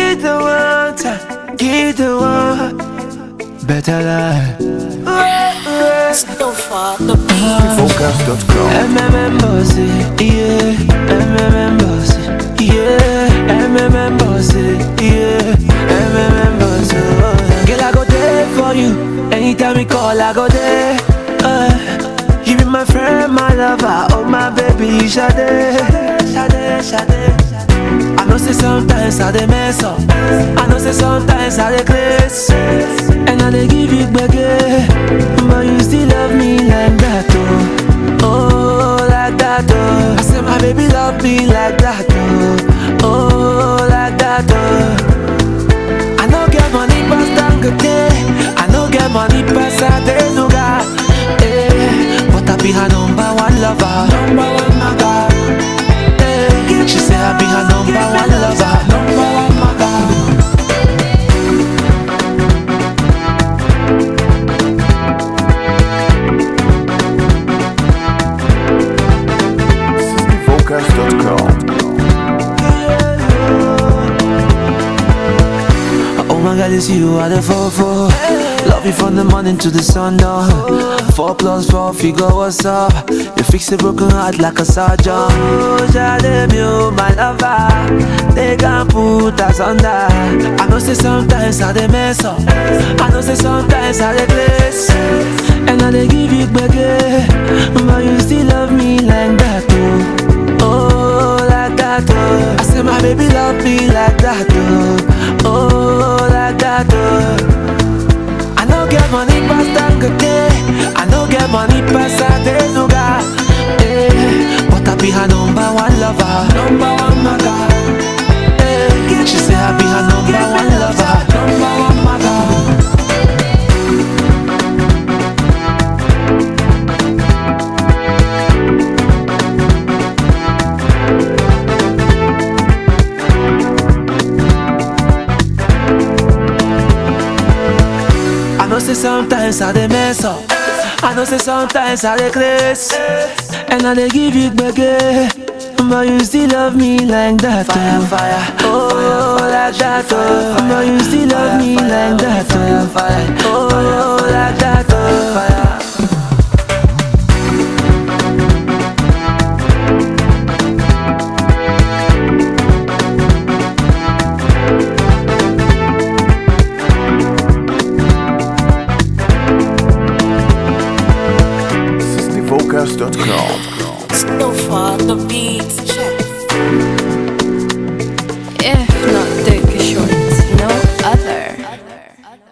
Give the one time, give the one better life. So far, the beat. Focus.com. MMM bossy, yeah. MMM bossy, yeah. MMM bossy, yeah. MMM bossy. oh. Girl, I go there for you. Anytime you call, I go there. Uh, you be my friend, my lover, oh my baby, Sade, Sade, Sade. I know say sometimes I dey mess up. I know say sometimes I dey craze, and I dey give you gbege, but you still love me like that, oh, oh like that, oh. I say my baby love me like that, oh, oh like that, oh. I no get money pass Dangote, I no get money pass Adenuga, eh, but I be her number one lover, number one maga. Eh, She say I be her number one lover, number one maga. Focus.com. Oh my God, it's you are the four four. Love you from the morning to the sun down. Four plus four figure, what's up? You fix a broken heart like a surgeon. Oh, Jade, you my lover. They can put us under. I know say sometimes I dey mess up. I know say sometimes I dey place. And I dey give you gbege, but you still love me like that, oh. Oh, like that, oh. I say my baby love me like that, oh. Oh, like that, oh. I no get money pass Dangote. I no get money pass Adenuga. Eh, but I be her number one lover, number one maga. Eh, she say I be her number one lover, number one maga. I know say sometimes I dey mess up. I know say sometimes I dey craze, and I dey give you gbege, but you still love me like that. Fire, oh. fire, oh, like that, oh. But you still love me like that, oh. Fire, oh, like that, oh. Fire,